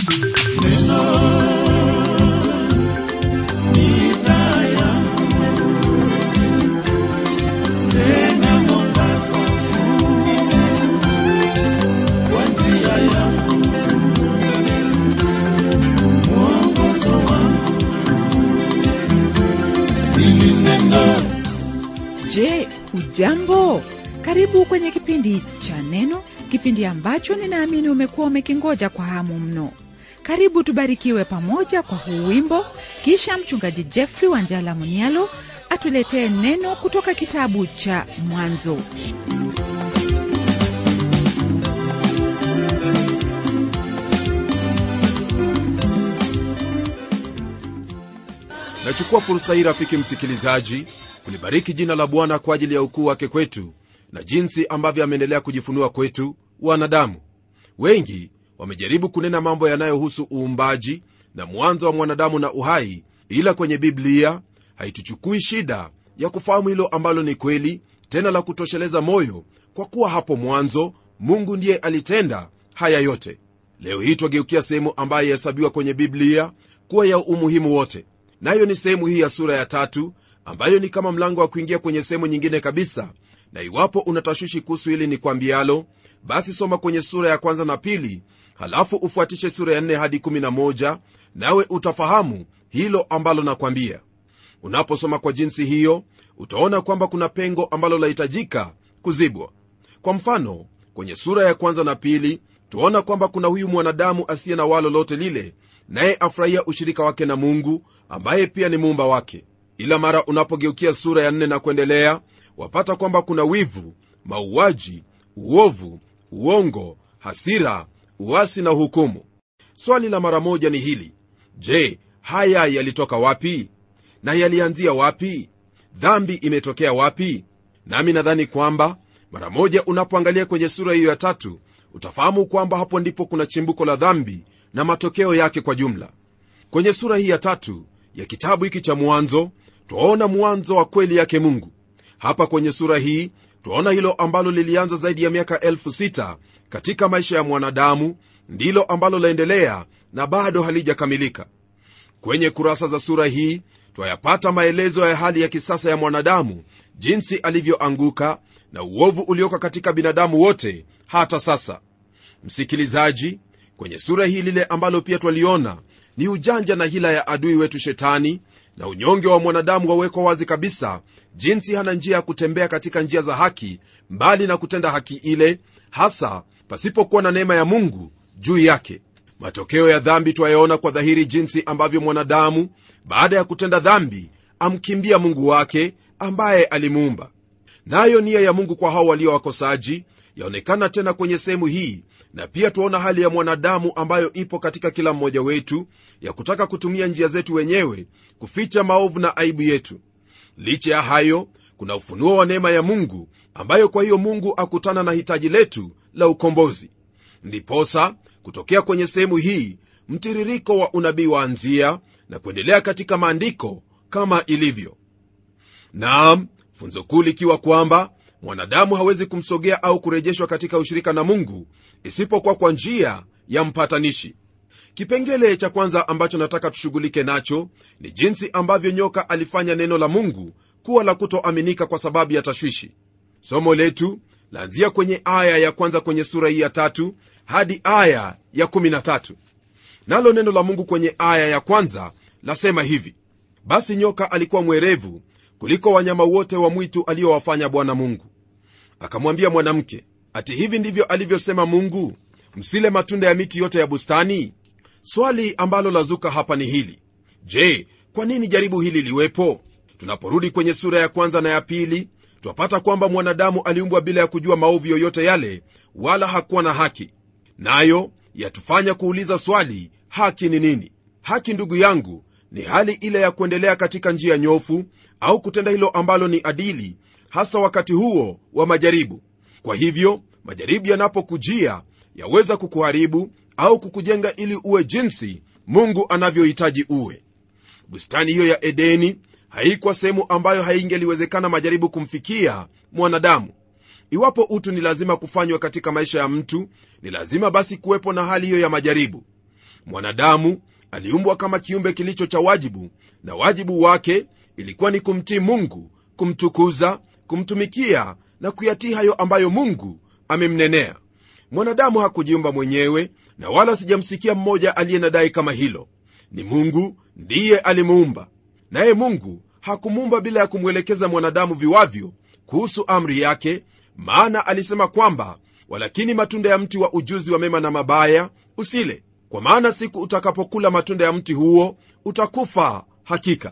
Je, hujambo? Karibu kwenye kipindi cha Neno, kipindi ambacho ninaamini umekuwa umekingoja kwa hamu mno. Karibu tubarikiwe pamoja kwa huu wimbo, kisha mchungaji Jeffrey Wanjala Munialo atuletee neno kutoka kitabu cha Mwanzo. nachukua fursa hii rafiki msikilizaji kulibariki jina la bwana kwa ajili ya ukuu wake kwetu na jinsi ambavyo ameendelea kujifunua kwetu wanadamu wengi wamejaribu kunena mambo yanayohusu uumbaji na mwanzo wa mwanadamu na uhai ila kwenye biblia haituchukui shida ya kufahamu hilo ambalo ni kweli tena la kutosheleza moyo kwa kuwa hapo mwanzo mungu ndiye alitenda haya yote leo hii twageukia sehemu ambayo yahesabiwa kwenye biblia kuwa ya umuhimu wote nayo ni sehemu hii ya sura ya tatu ambayo ni kama mlango wa kuingia kwenye sehemu nyingine kabisa na iwapo unatashwishi kuhusu hili ni kwambialo basi soma kwenye sura ya kwanza na pili halafu ufuatishe sura ya 4 hadi 11 nawe utafahamu hilo ambalo nakwambia unaposoma kwa jinsi hiyo utaona kwamba kuna pengo ambalo lahitajika kuzibwa kwa mfano kwenye sura ya kwanza na pili tuona kwamba kuna huyu mwanadamu asiye na waa lolote lile naye afurahia ushirika wake na mungu ambaye pia ni muumba wake ila mara unapogeukia sura ya nne na kuendelea wapata kwamba kuna wivu mauaji uovu uongo hasira uasi na hukumu swali la mara moja ni hili je haya yalitoka wapi na yalianzia wapi dhambi imetokea wapi nami nadhani kwamba mara moja unapoangalia kwenye sura hiyo ya tatu utafahamu kwamba hapo ndipo kuna chimbuko la dhambi na matokeo yake kwa jumla kwenye sura hii ya tatu ya kitabu hiki cha mwanzo twaona mwanzo wa kweli yake mungu hapa kwenye sura hii twaona hilo ambalo lilianza zaidi ya miaka elfu sita katika maisha ya mwanadamu ndilo ambalo laendelea na bado halijakamilika kwenye kurasa za sura hii twayapata maelezo ya hali ya kisasa ya mwanadamu jinsi alivyoanguka na uovu ulioka katika binadamu wote hata sasa msikilizaji kwenye sura hii lile ambalo pia twaliona ni ujanja na hila ya adui wetu shetani na unyonge wa mwanadamu wawekwa wazi kabisa jinsi hana njia ya kutembea katika njia za haki mbali na kutenda haki ile hasa pasipokuwa na neema ya mungu juu yake matokeo ya dhambi twayaona kwa dhahiri jinsi ambavyo mwanadamu baada ya kutenda dhambi amkimbia mungu wake ambaye alimuumba nayo nia ya mungu kwa hao walio wakosaji yaonekana tena kwenye sehemu hii na pia tuaona hali ya mwanadamu ambayo ipo katika kila mmoja wetu ya kutaka kutumia njia zetu wenyewe kuficha maovu na aibu yetu licha ya hayo kuna ufunuo wa neema ya mungu ambayo kwa hiyo mungu akutana na hitaji letu la ukombozi ndiposa kutokea kwenye sehemu hii mtiririko wa unabii waanzia na kuendelea katika maandiko kama ilivyo naam funzo kuu likiwa kwamba mwanadamu hawezi kumsogea au kurejeshwa katika ushirika na mungu isipokuwa kwa njia ya mpatanishi kipengele cha kwanza ambacho nataka tushughulike nacho ni jinsi ambavyo nyoka alifanya neno la mungu kuwa la kutoaminika kwa sababu ya tashwishi somo letu laanzia kwenye aya ya kwanza kwenye sura hii ya tatu hadi aya ya 13 nalo neno la mungu kwenye aya ya kwanza lasema hivi basi nyoka alikuwa mwerevu kuliko wanyama wote wa mwitu aliyowafanya bwana mungu akamwambia mwanamke ati hivi ndivyo alivyosema mungu msile matunda ya miti yote ya bustani swali ambalo lazuka hapa ni hili je kwa nini jaribu hili liwepo tunaporudi kwenye sura ya kwanza na ya pili twapata kwamba mwanadamu aliumbwa bila ya kujua maovu yoyote yale wala hakuwa na haki nayo yatufanya kuuliza swali haki ni nini haki ndugu yangu ni hali ile ya kuendelea katika njia nyofu au kutenda hilo ambalo ni adili hasa wakati huo wa majaribu kwa hivyo majaribu yanapokujia yaweza kukuharibu au kukujenga ili uwe jinsi mungu anavyohitaji uwe bustani hiyo ya edeni haikuwa sehemu ambayo haingeliwezekana majaribu kumfikia mwanadamu iwapo utu ni lazima kufanywa katika maisha ya mtu ni lazima basi kuwepo na hali hiyo ya majaribu mwanadamu aliumbwa kama kiumbe kilicho cha wajibu na wajibu wake ilikuwa ni kumtii mungu kumtukuza kumtumikia na kuyatii hayo ambayo mungu amemnenea mwanadamu hakujiumba mwenyewe na wala sijamsikia mmoja aliye na dai kama hilo ni mungu ndiye alimuumba naye mungu hakumuumba bila ya kumwelekeza mwanadamu viwavyo kuhusu amri yake maana alisema kwamba walakini matunda ya mti wa ujuzi wa mema na mabaya usile kwa maana siku utakapokula matunda ya mti huo utakufa hakika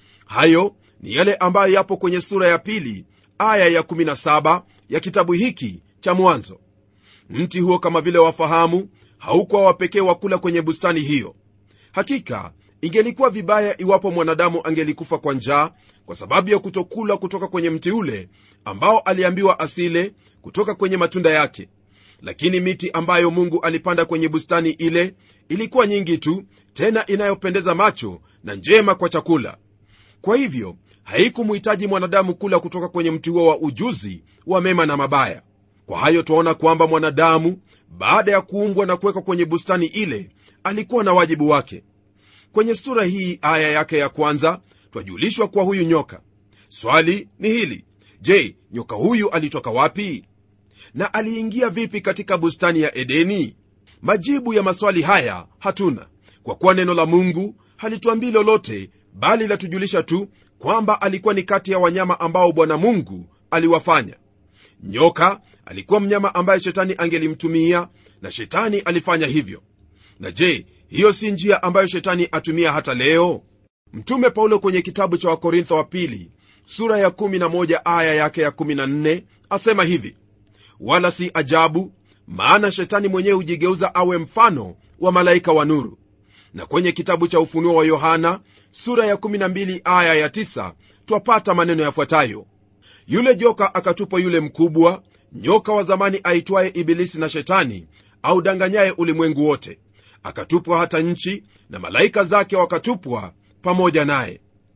hayo ni yale ambayo yapo kwenye sura ya pili aya ya 17 ya kitabu hiki cha mwanzo mti huo kama vile wafahamu haukuwa wapekee wa kula kwenye bustani hiyo hakika ingelikuwa vibaya iwapo mwanadamu angelikufa kwa njaa kwa sababu ya kutokula kutoka kwenye mti ule ambao aliambiwa asile kutoka kwenye matunda yake lakini miti ambayo mungu alipanda kwenye bustani ile ilikuwa nyingi tu tena inayopendeza macho na njema kwa chakula kwa hivyo haikumhitaji mwanadamu kula kutoka kwenye mti huo wa ujuzi wa mema na mabaya kwa hayo twaona kwamba mwanadamu baada ya kuumbwa na kuwekwa kwenye bustani ile alikuwa na wajibu wake kwenye sura hii aya yake ya kwanza twajulishwa kuwa huyu nyoka swali ni hili je nyoka huyu alitoka wapi na aliingia vipi katika bustani ya edeni majibu ya maswali haya hatuna kwa kuwa neno la mungu halituambii lolote bali latujulisha tu kwamba alikuwa ni kati ya wanyama ambao bwana mungu aliwafanya nyoka alikuwa mnyama ambaye shetani angelimtumia na shetani alifanya hivyo na je hiyo si njia ambayo shetani atumia hata leo mtume paulo kwenye kitabu cha wakorintho wa pili sura ya 11 aya yake ya 14 asema hivi wala si ajabu maana shetani mwenyewe hujigeuza awe mfano wa malaika wa nuru na kwenye kitabu cha ufunuo wa yohana sura ya 12 aya ya 9 twapata maneno yafuatayo yule joka akatupwa yule mkubwa nyoka wa zamani aitwaye ibilisi na shetani audanganyaye ulimwengu wote akatupwa hata nchi na malaika zake wakatupwa pamoja naye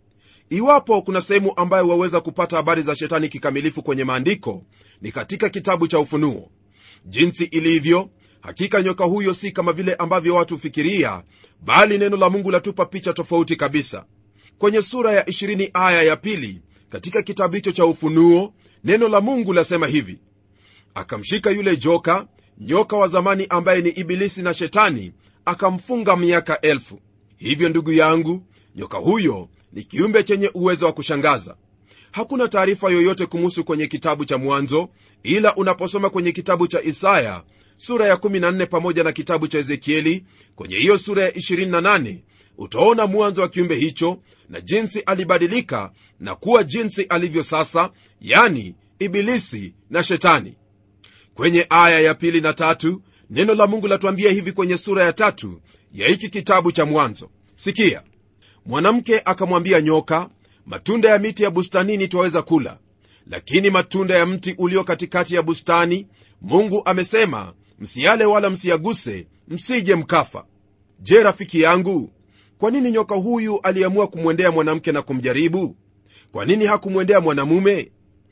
iwapo kuna sehemu ambayo waweza kupata habari za shetani kikamilifu kwenye maandiko ni katika kitabu cha ufunuo jinsi ilivyo hakika nyoka huyo si kama vile ambavyo watu hufikiria bali neno la mungu latupa picha tofauti kabisa kwenye sura ya 20 aya ya pili katika kitabu hicho cha ufunuo neno la mungu lasema hivi akamshika yule joka nyoka wa zamani ambaye ni ibilisi na shetani akamfunga miaka elfu hivyo ndugu yangu nyoka huyo ni kiumbe chenye uwezo wa kushangaza hakuna taarifa yoyote kumuhusu kwenye kitabu cha mwanzo ila unaposoma kwenye kitabu cha isaya sura ya 14 pamoja na kitabu cha ezekieli kwenye hiyo sura ya 28 utaona mwanzo wa kiumbe hicho na jinsi alibadilika na kuwa jinsi alivyo sasa yani ibilisi na shetani kwenye aya ya pili na tatu neno la mungu latuambia hivi kwenye sura ya tatu ya hiki kitabu cha mwanzo sikia mwanamke akamwambia nyoka matunda ya miti ya bustanini twaweza kula lakini matunda ya mti ulio katikati ya bustani mungu amesema msiyale wala msiyaguse msije mkafa je rafiki yangu kwa nini nyoka huyu aliamua kumwendea mwanamke na kumjaribu kwa nini hakumwendea mwanamume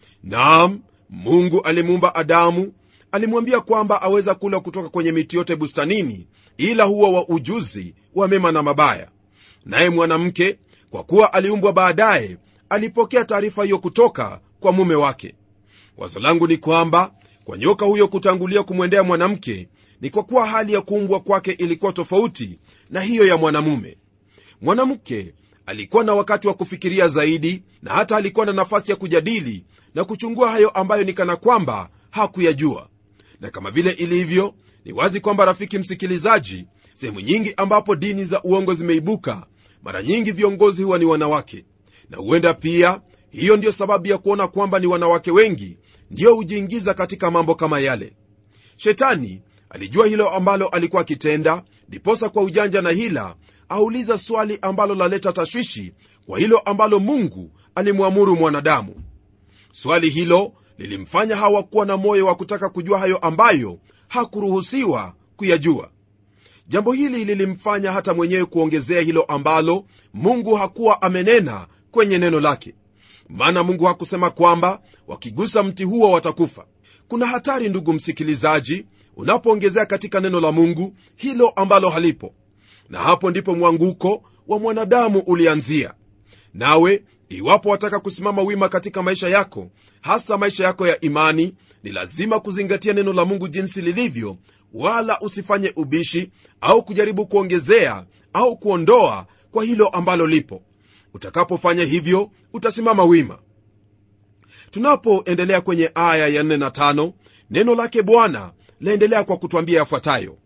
naam mungu alimuumba adamu alimwambia kwamba aweza kula kutoka kwenye miti yote bustanini ila huwa wa ujuzi wa mema na mabaya naye mwanamke kwa kuwa aliumbwa baadaye alipokea taarifa hiyo kutoka kwa mume wake wazo langu ni kwamba kwa nyoka huyo kutangulia kumwendea mwanamke ni kwa kuwa hali ya kuumbwa kwake ilikuwa tofauti na hiyo ya mwanamume mwanamke alikuwa na wakati wa kufikiria zaidi na hata alikuwa na nafasi ya kujadili na kuchungua hayo ambayo ni kana kwamba hakuyajua na kama vile ilivyo ni wazi kwamba rafiki msikilizaji sehemu nyingi ambapo dini za uongo zimeibuka mara nyingi viongozi huwa ni wanawake na huenda pia hiyo ndiyo sababu ya kuona kwamba ni wanawake wengi ndiyo hujiingiza katika mambo kama yale shetani alijua hilo ambalo alikuwa akitenda ndiposa kwa ujanja na hila auliza swali ambalo laleta tashwishi kwa hilo ambalo mungu alimwamuru mwanadamu swali hilo lilimfanya hawa kuwa na moyo wa kutaka kujua hayo ambayo hakuruhusiwa kuyajua jambo hili lilimfanya hata mwenyewe kuongezea hilo ambalo mungu hakuwa amenena kwenye neno lake maana mungu hakusema kwamba wakigusa mti huo watakufa kuna hatari ndugu msikilizaji unapoongezea katika neno la mungu hilo ambalo halipo na hapo ndipo mwanguko wa mwanadamu ulianzia nawe iwapo wataka kusimama wima katika maisha yako hasa maisha yako ya imani ni lazima kuzingatia neno la mungu jinsi lilivyo wala usifanye ubishi au kujaribu kuongezea au kuondoa kwa hilo ambalo lipo utakapofanya hivyo utasimama wima tunapoendelea kwenye aya ya 4 na 5 neno lake bwana laendelea kwa kutwambia yafuatayo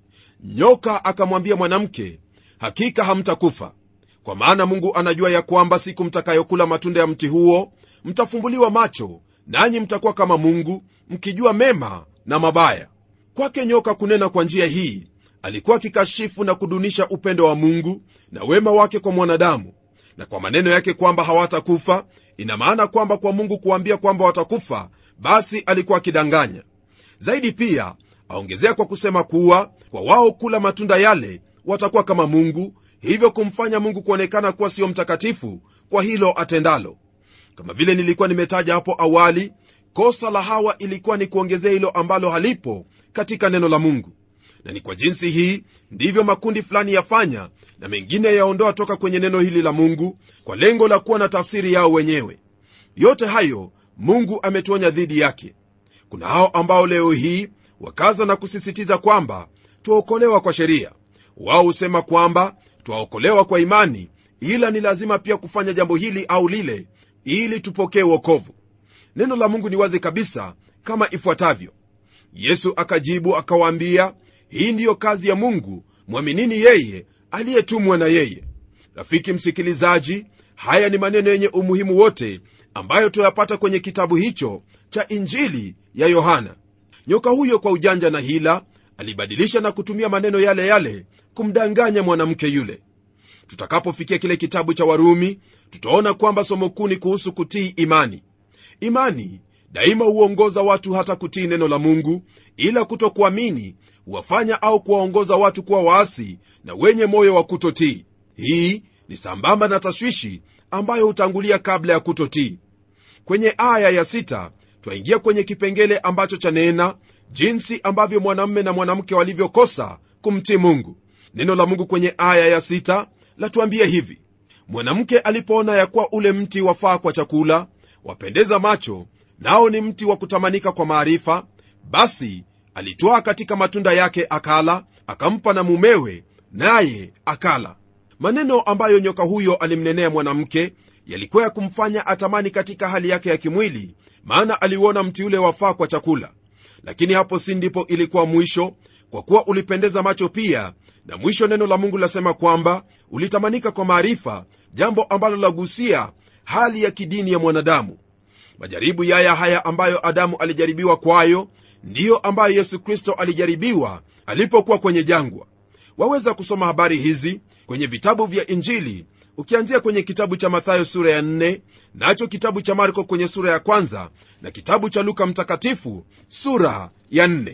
nyoka akamwambia mwanamke hakika hamtakufa kwa maana mungu anajua ya kwamba siku mtakayokula matunda ya mti huo mtafumbuliwa macho nanyi mtakuwa kama mungu mkijua mema na mabaya kwake nyoka kunena kwa njia hii alikuwa akikashifu na kudunisha upendo wa mungu na wema wake kwa mwanadamu na kwa maneno yake kwamba hawatakufa ina maana kwamba kwa mungu kuambia kwamba watakufa basi alikuwa akidanganya zaidi pia aongezea kwa kusema kuwa kwa wao kula matunda yale watakuwa kama mungu hivyo kumfanya mungu kuonekana kuwa sio mtakatifu kwa hilo atendalo kama vile nilikuwa nimetaja hapo awali kosa la hawa ilikuwa ni kuongezea hilo ambalo halipo katika neno la mungu na ni kwa jinsi hii ndivyo makundi fulani yafanya na mengine yaondoa toka kwenye neno hili la mungu kwa lengo la kuwa na tafsiri yao wenyewe yote hayo mungu ametuonya dhidi yake kuna hao ambao leo hii wakaza na kusisitiza kwamba twaokolewa kwa sheria wao husema kwamba twaokolewa kwa imani ila ni lazima pia kufanya jambo hili au lile ili tupokee wokovu neno la mungu ni wazi kabisa kama ifuatavyo yesu akajibu akawaambia hii ndiyo kazi ya mungu mwaminini yeye aliyetumwa na yeye rafiki msikilizaji haya ni maneno yenye umuhimu wote ambayo tuyapata kwenye kitabu hicho cha injili ya yohana nyoka huyo kwa ujanja na hila alibadilisha na kutumia maneno yale yale kumdanganya mwanamke yule tutakapofikia kile kitabu cha warumi tutaona kwamba somo kuu ni kuhusu kutii imani imani daima huongoza watu hata kutii neno la mungu ila kutokuamini huwafanya au kuwaongoza watu kuwa waasi na wenye moyo wa kutotii hii ni sambamba na tashwishi ambayo hutangulia kabla ya kutotii kwenye aya ya sita twaingia kwenye kipengele ambacho chanena jinsi ambavyo mwanamume na mwanamke walivyokosa kumtii mungu neno la mungu kwenye aya ya sita latuambia hivi mwanamke alipoona ya kuwa ule mti wafaa kwa chakula wapendeza macho nao ni mti wa kutamanika kwa maarifa basi alitwaa katika matunda yake akala akampa na mumewe naye akala maneno ambayo nyoka huyo alimnenea mwanamke yalikuwa ya kumfanya atamani katika hali yake ya kimwili maana aliuona mti ule wafaa kwa chakula lakini hapo si ndipo ilikuwa mwisho kwa kuwa ulipendeza macho pia na mwisho neno la mungu lasema kwamba ulitamanika kwa maarifa jambo ambalo lagusia hali ya kidini ya mwanadamu majaribu yaya haya ambayo adamu alijaribiwa kwayo ndiyo ambayo yesu kristo alijaribiwa alipokuwa kwenye jangwa waweza kusoma habari hizi kwenye vitabu vya injili ukianzia kwenye kitabu cha mathayo sura ya 4 nacho kitabu cha marko kwenye sura ya kwanza na kitabu cha luka mtakatifu sura ya 4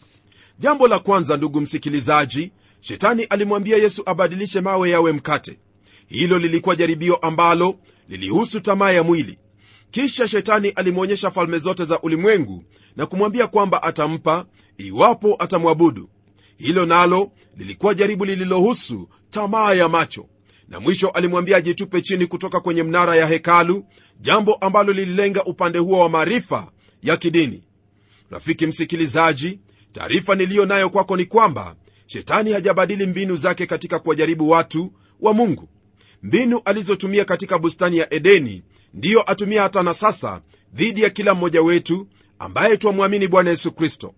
jambo la kwanza ndugu msikilizaji shetani alimwambia yesu abadilishe mawe yawe mkate hilo lilikuwa jaribio ambalo lilihusu tamaa ya mwili kisha shetani alimwonyesha falme zote za ulimwengu na kumwambia kwamba atampa iwapo atamwabudu hilo nalo lilikuwa jaribu lililohusu tamaa ya macho na mwisho alimwambia ajitupe chini kutoka kwenye mnara ya hekalu jambo ambalo lililenga upande huo wa maarifa ya kidini rafiki msikilizaji taarifa niliyo nayo kwako ni kwamba shetani hajabadili mbinu zake katika kuwajaribu watu wa mungu mbinu alizotumia katika bustani ya edeni ndiyo atumia hata na sasa dhidi ya kila mmoja wetu ambaye twamwamini bwana yesu kristo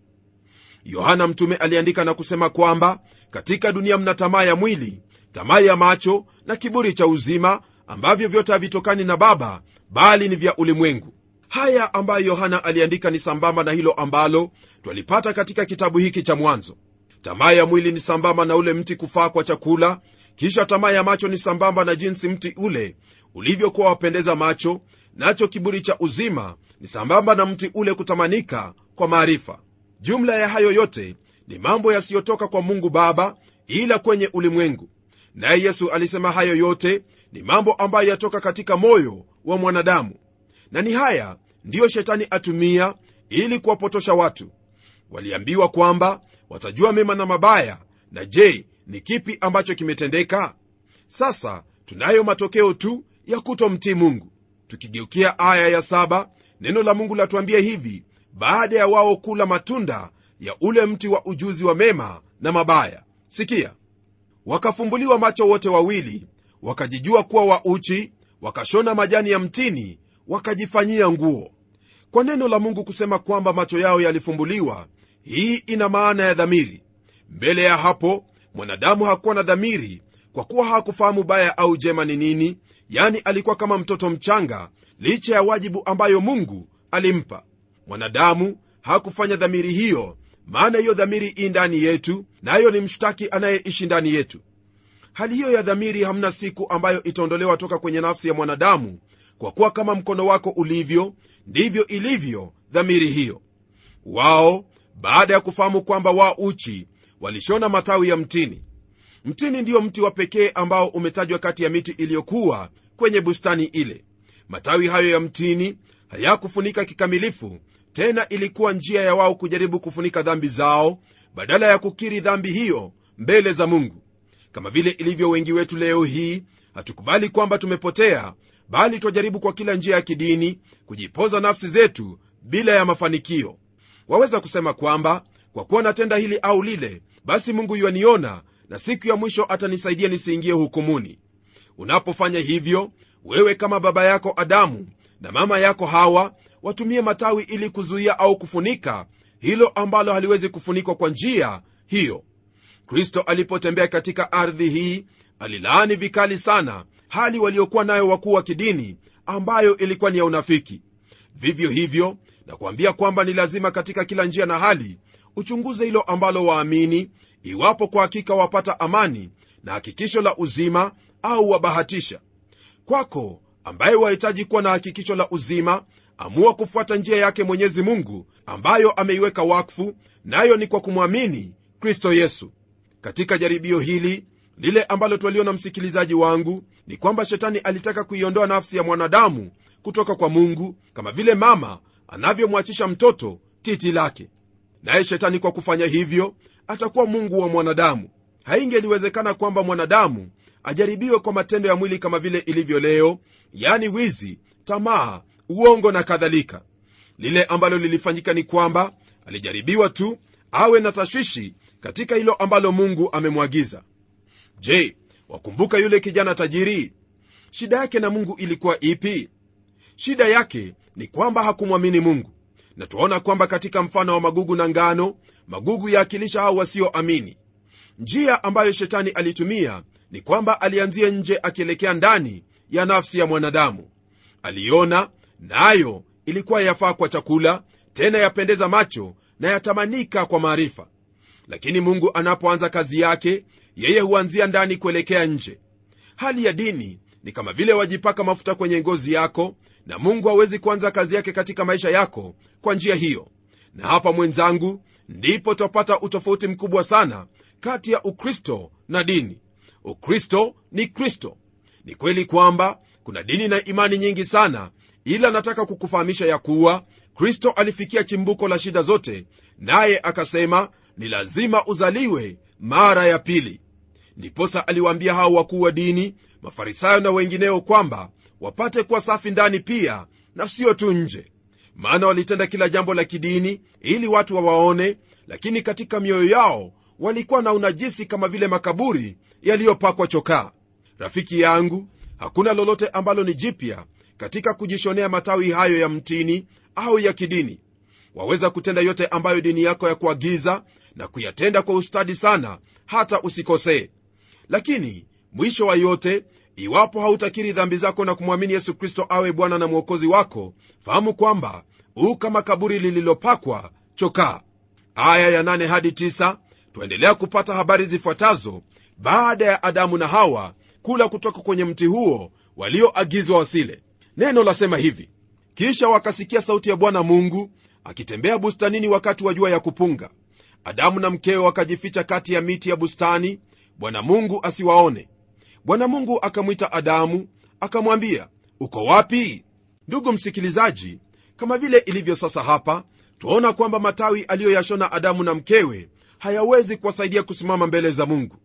yohana mtume aliandika na kusema kwamba katika dunia mna tamaa ya mwili tamaa ya macho na kiburi cha uzima ambavyo vyote havitokani na baba bali ni vya ulimwengu haya ambayo yohana aliandika ni sambamba na hilo ambalo twalipata katika kitabu hiki cha mwanzo tamaa ya mwili ni sambamba na ule mti kufaa kwa chakula kisha tamaa ya macho ni sambamba na jinsi mti ule ulivyokuwa wapendeza macho nacho kiburi cha uzima ni sambamba na mti ule kutamanika kwa maarifa jumla ya hayo yote ni mambo yasiyotoka kwa mungu baba ila kwenye ulimwengu naye yesu alisema hayo yote ni mambo ambayo yatoka katika moyo wa mwanadamu na ni haya ndiyo shetani atumia ili kuwapotosha watu waliambiwa kwamba watajua mema na mabaya na je ni kipi ambacho kimetendeka sasa tunayo matokeo tu ya kutomtii mungu tukigeukia aya ya saba neno la mungu latuambia hivi baada ya wao kula matunda ya ule mti wa ujuzi wa mema na mabaya sikia wakafumbuliwa macho wote wawili wakajijua kuwa wauchi wakashona majani ya mtini wakajifanyia nguo kwa neno la mungu kusema kwamba macho yao yalifumbuliwa hii ina maana ya dhamiri mbele ya hapo mwanadamu hakuwa na dhamiri kwa kuwa hakufahamu baya au jema ni nini yani alikuwa kama mtoto mchanga licha ya wajibu ambayo mungu alimpa mwanadamu hakufanya dhamiri hiyo maana hiyo dhamiri ii ndani yetu nayo na ni mshtaki anayeishi ndani yetu hali hiyo ya dhamiri hamna siku ambayo itaondolewa toka kwenye nafsi ya mwanadamu kwa kuwa kama mkono wako ulivyo ndivyo ilivyo dhamiri hiyo wao baada ya kufahamu kwamba wa uchi walishona matawi ya mtini mtini ndiyo mti wa pekee ambao umetajwa kati ya miti iliyokuwa kwenye bustani ile matawi hayo ya mtini hayakufunika kikamilifu tena ilikuwa njia ya wao kujaribu kufunika dhambi zao badala ya kukiri dhambi hiyo mbele za mungu kama vile ilivyo wengi wetu leo hii hatukubali kwamba tumepotea bali twajaribu kwa kila njia ya kidini kujipoza nafsi zetu bila ya mafanikio waweza kusema kwamba kwa kuwa natenda hili au lile basi mungu yuaniona na siku ya mwisho atanisaidia nisiingie hukumuni unapofanya hivyo wewe kama baba yako adamu na mama yako hawa watumie matawi ili kuzuia au kufunika hilo ambalo haliwezi kufunikwa kwa njia hiyo kristo alipotembea katika ardhi hii alilaani vikali sana hali waliokuwa nayo wakuu wa kidini ambayo ilikuwa ni ya unafiki vivyo hivyo na kuambia kwamba ni lazima katika kila njia na hali uchunguze hilo ambalo waamini iwapo kwa hakika wapata amani na hakikisho la uzima au wabahatisha kwako ambaye wahitaji kuwa na hakikisho la uzima amua kufuata njia yake mwenyezi mungu ambayo ameiweka wakfu nayo ni kwa kumwamini kristo yesu katika jaribio hili lile ambalo twaliona msikilizaji wangu ni kwamba shetani alitaka kuiondoa nafsi ya mwanadamu kutoka kwa mungu kama vile mama anavyomwachisha mtoto titi lake naye shetani kwa kufanya hivyo atakuwa mungu wa mwanadamu haingeliwezekana kwamba mwanadamu ajaribiwe kwa matendo ya mwili kama vile ilivyo leo yani wizi tamaa uongo na kadhalika lile ambalo lilifanyika ni kwamba alijaribiwa tu awe na tashwishi katika hilo ambalo mungu amemwagiza je wakumbuka yule kijana tajiri shida yake na mungu ilikuwa ipi shida yake ni kwamba hakumwamini mungu na tuaona kwamba katika mfano wa magugu na ngano magugu yaakilisha hao wasioamini njia ambayo shetani alitumia ni kwamba alianzia nje akielekea ndani ya nafsi ya mwanadamu aliona nayo na ilikuwa yafaa kwa chakula tena yapendeza macho na yatamanika kwa maarifa lakini mungu anapoanza kazi yake yeye huanzia ndani kuelekea nje hali ya dini ni kama vile wajipaka mafuta kwenye ngozi yako na mungu hawezi kuanza kazi yake katika maisha yako kwa njia hiyo na hapa mwenzangu ndipo twapata utofauti mkubwa sana kati ya ukristo na dini ukristo ni kristo ni kweli kwamba kuna dini na imani nyingi sana ila nataka kukufahamisha ya kuwa kristo alifikia chimbuko la shida zote naye akasema ni lazima uzaliwe mara ya pili ndiposa aliwaambia hao wakuu wa dini mafarisayo na wengineo kwamba wapate kuwa safi ndani pia na sio tu nje maana walitenda kila jambo la kidini ili watu wawaone lakini katika mioyo yao walikuwa na unajisi kama vile makaburi yaliyopakwa chokaa rafiki yangu hakuna lolote ambalo ni jipya katika kujishonea matawi hayo ya mtini au ya kidini waweza kutenda yote ambayo dini yako ya kuagiza na kuyatenda kwa ustadi sana hata usikosee lakini mwisho wa yote iwapo hautakiri dhambi zako na kumwamini yesu kristo awe bwana na mwokozi wako fahamu kwamba huu kama kaburi lililopakwa chokaa aya ya 8 hadi 9 twaendelea kupata habari zifuatazo baada ya adamu na hawa kula kutoka kwenye mti huo walioagizwa wasile neno lasema hivi kisha wakasikia sauti ya bwana mungu akitembea bustanini wakati wa jua ya kupunga adamu na mkewe wakajificha kati ya miti ya bustani bwana mungu asiwaone bwana mungu akamwita adamu akamwambia uko wapi ndugu msikilizaji kama vile ilivyo sasa hapa twaona kwamba matawi aliyoyashona adamu na mkewe hayawezi kuwasaidia kusimama mbele za mungu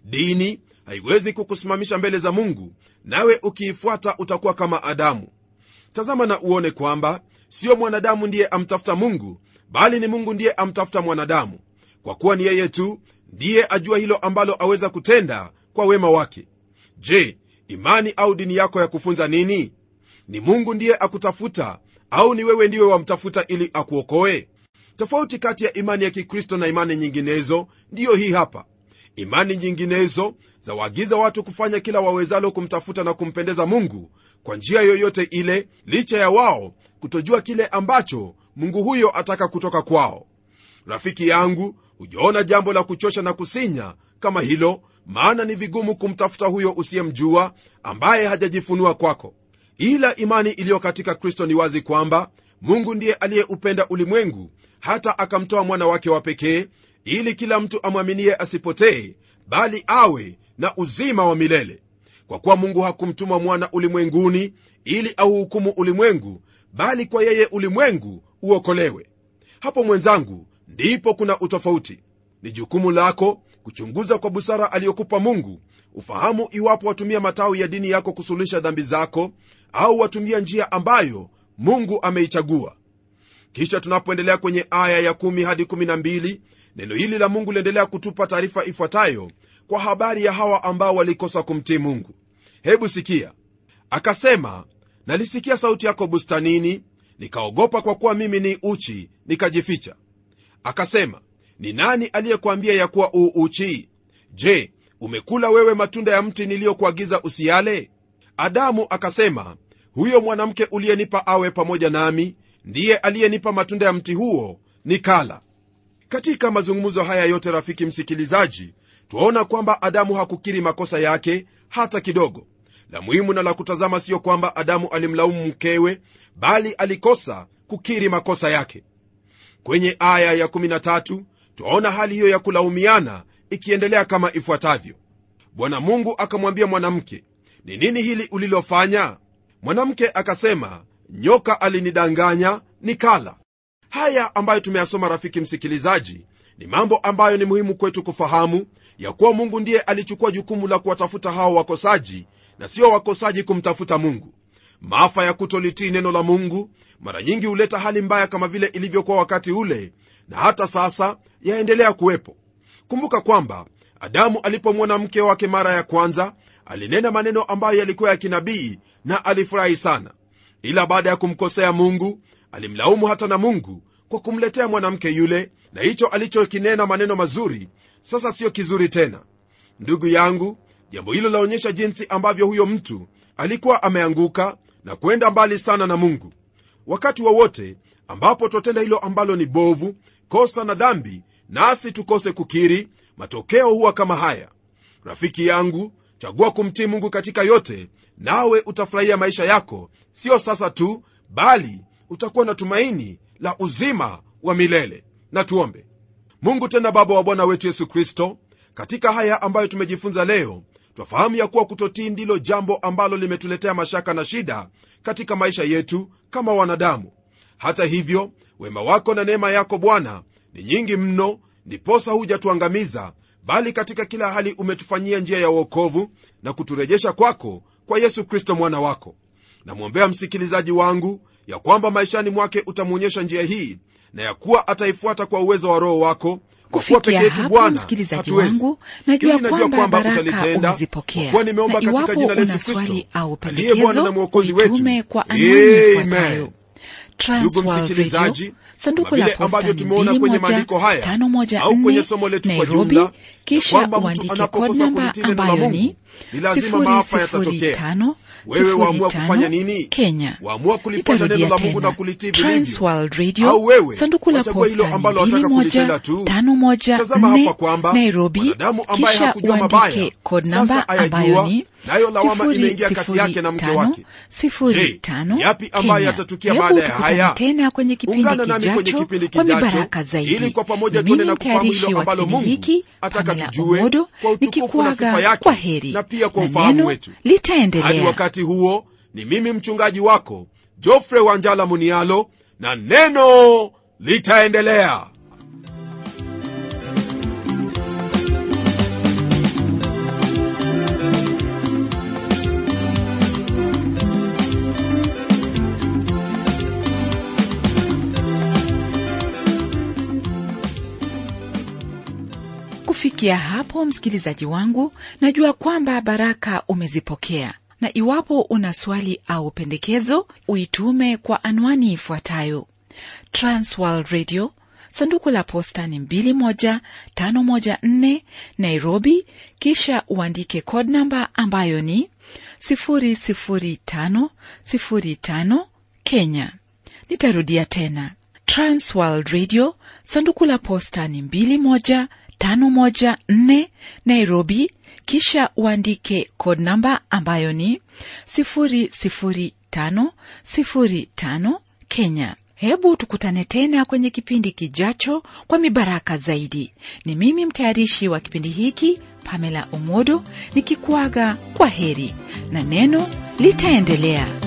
dini haiwezi kukusimamisha mbele za mungu nawe ukiifuata utakuwa kama adamu tazama na uone kwamba siyo mwanadamu ndiye amtafuta mungu bali ni mungu ndiye amtafuta mwanadamu kwa kuwa ni yeye tu ndiye ajua hilo ambalo aweza kutenda kwa wema wake je imani au dini yako ya kufunza nini ni mungu ndiye akutafuta au ni wewe ndiwe wamtafuta ili akuokoe tofauti kati ya imani ya kikristo na imani nyinginezo ndiyo hii hapa imani nyinginezo zawaagiza watu kufanya kila wawezalo kumtafuta na kumpendeza mungu kwa njia yoyote ile licha ya wao kutojua kile ambacho mungu huyo ataka kutoka kwao rafiki yangu hujaona jambo la kuchosha na kusinya kama hilo maana ni vigumu kumtafuta huyo usiyemjua ambaye hajajifunua kwako ila imani iliyo katika kristo ni wazi kwamba mungu ndiye aliyeupenda ulimwengu hata akamtoa mwana wake wa pekee ili kila mtu amwaminie asipotee bali awe na uzima wa milele kwa kuwa mungu hakumtuma mwana ulimwenguni ili auhukumu ulimwengu bali kwa yeye ulimwengu uokolewe hapo mwenzangu ndipo kuna utofauti ni jukumu lako kuchunguza kwa busara aliyokupa mungu ufahamu iwapo watumia matawi ya dini yako kusuluhisha dhambi zako au watumia njia ambayo mungu ameichagua kisha tunapoendelea kwenye aya ya 1 hadi 12 neno hili la mungu liendelea kutupa taarifa ifuatayo kwa habari ya hawa ambao walikosa kumtii mungu hebu sikia akasema nalisikia sauti yako bustanini nikaogopa kwa kuwa mimi ni uchi nikajificha akasema ni nani aliyekwambia ya kuwa uu uchi je umekula wewe matunda ya mti niliyokuagiza usiyale adamu akasema huyo mwanamke uliyenipa awe pamoja nami ndiye aliyenipa matunda ya mti huo nikala katika mazungumzo haya yote rafiki msikilizaji twaona kwamba adamu hakukiri makosa yake hata kidogo la muhimu na la kutazama siyo kwamba adamu alimlaumu mkewe bali alikosa kukiri makosa yake kwenye aya ya13 twaona hali hiyo ya kulaumiana ikiendelea kama ifuatavyo bwana mungu akamwambia mwanamke ni nini hili ulilofanya mwanamke akasema nyoka alinidanganya nikala haya ambayo tumeyasoma rafiki msikilizaji ni mambo ambayo ni muhimu kwetu kufahamu ya kuwa mungu ndiye alichukua jukumu la kuwatafuta hao wakosaji na sio wakosaji kumtafuta mungu maafa ya kutolitii neno la mungu mara nyingi huleta hali mbaya kama vile ilivyokuwa wakati ule na hata sasa yaendelea kuwepo kumbuka kwamba adamu alipomwona mke wake mara ya kwanza alinena maneno ambayo yalikuwa ya kinabii na alifurahi sana ila baada ya kumkosea mungu alimlaumu hata na mungu kwa kumletea mwanamke yule na hicho alichokinena maneno mazuri sasa siyo kizuri tena ndugu yangu jambo hilo laonyesha jinsi ambavyo huyo mtu alikuwa ameanguka na kwenda mbali sana na mungu wakati wowote wa ambapo twatenda hilo ambalo ni bovu kosa na dhambi nasi tukose kukiri matokeo huwa kama haya rafiki yangu chagua kumtii mungu katika yote nawe utafurahia maisha yako sio sasa tu bali utakuwa na tumaini la uzima wa milele na tuombe mungu tena baba wa bwana wetu yesu kristo katika haya ambayo tumejifunza leo twafahamu ya kuwa kutotii ndilo jambo ambalo limetuletea mashaka na shida katika maisha yetu kama wanadamu hata hivyo wema wako na neema yako bwana ni nyingi mno ndiposa hujatuangamiza bali katika kila hali umetufanyia njia ya uokovu na kuturejesha kwako kwa yesu kristo mwana wako namwombea msikilizaji wangu ya kwamba maishani mwake utamwonyesha njia hii na ya kuwa ataifuata kwa uwezo wa roho wako kwa kuwa peke kufikia yetu hapo bwana msikilizaji hatuwezi wangu najua Hili najua kwamba kwamba baraka utalitenda, kwa umezipokea kuwa nimeomba na katika iwapo jina la una Yesu Kristo, swali au aliye Bwana na pendekezo Mwokozi wetu. uitume kwa anwani Amen. ifuatayo ndugu Transworld msikilizaji Radio, sanduku kama la vile posta ambavyo tumeona kwenye maandiko haya au kwenye somo letu kwa Nairobi, jumla kisha ya kwamba mtu uandike anapokosa code namba kulitii neno la ambayo Mungu, ni ni lazima maafa yatatokea 005 wewe waamua 05 kufanya nini Kenya. waamua kulifuata Itarudia neno la Mungu tena. na kulitii Transworld vilivyo Radio, au wewe sanduku la wachagua hilo posta ambalo wataka kulitenda tu tazama hapa kwamba 21514 Nairobi, mwanadamu ambaye kisha hakujua mabaya uandike code sasa namba ayajua, ambayo ni nayo lawama imeingia kati yake na mke wake. Je, ni yapi ambayo yatatukia baada ya haya? tena kwenye kipindi ungana nami kwenye kijacho kipindi kwa kijacho mibaraka zaidi ili kwa pamoja Ni tuone mimi na kufahamu mtayarishi hilo wa ambalo kipindi mungu hiki, ataka Pamela tujue Omodo, kwa utukufu na sifa nikikuaga yake kwa heri na pia kwa na ufahamu neno wetu hadi litaendelea wakati huo ni mimi mchungaji wako jofre wanjala munialo na neno litaendelea kufikia hapo msikilizaji wangu najua kwamba baraka umezipokea na iwapo una swali au pendekezo uitume kwa anwani ifuatayo transworld radio sanduku la posta ni 21514 nairobi kisha uandike code namba ambayo ni 00505 kenya nitarudia tena transworld radio sanduku la posta ni 21514 nairobi kisha uandike code namba ambayo ni 00505 kenya hebu tukutane tena kwenye kipindi kijacho kwa mibaraka zaidi ni mimi mtayarishi wa kipindi hiki pamela omodo nikikuaga kwa heri na neno litaendelea